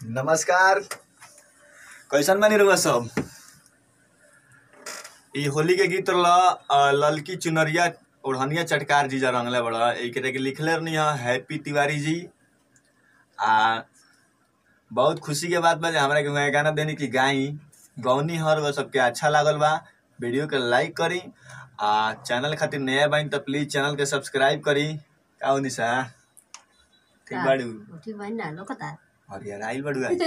नमस्कार कैसन बानी रउआ सब ई होली के गीत ल अ, ललकी चुनरिया ओढ़निया चटकार जी जा रंगले बड़ा एकरे के लिखले रहनी है हैप्पी तिवारी जी आ बहुत खुशी के बात बा जे हमरा के वहाँ गाना देनी की गाई गौनी हर वो सबके अच्छा लागल बा वीडियो के लाइक करी आ चैनल खातिर नया बाइन तो प्लीज चैनल के सब्सक्राइब करी का हो निशा ठीक बाड़ू ठीक बा ना लोकता और यार आइल बाड़ू आज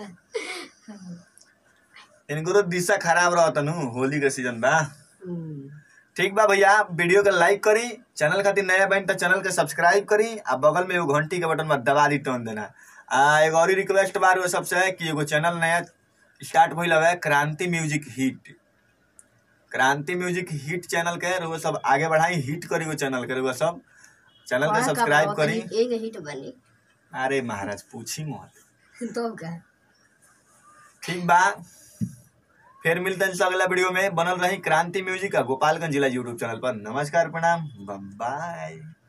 इनको तो दिशा खराब रहता नु होली के सीजन बा ठीक बा भैया वीडियो के लाइक करी चैनल खातिर नया बन तो चैनल के सब्सक्राइब करी आ बगल में एगो घंटी के बटन में दबा दी टोन देना आ एगो और रिक्वेस्ट बार वो सबसे है कि एगो चैनल नया स्टार्ट भइल हवे Kranti music hit Kranti music hit channel के वो सब आगे बढ़ाई हिट करी वो चैनल के वो सब चैनल के सब्सक्राइब करी एक हिट बनी अरे महाराज पूछी मत तो का ठीक बा फिर मिलते हैं अगला वीडियो में बनल रही क्रांति म्यूजिक का गोपालगंज जिला यूट्यूब चैनल पर नमस्कार प्रणाम बाय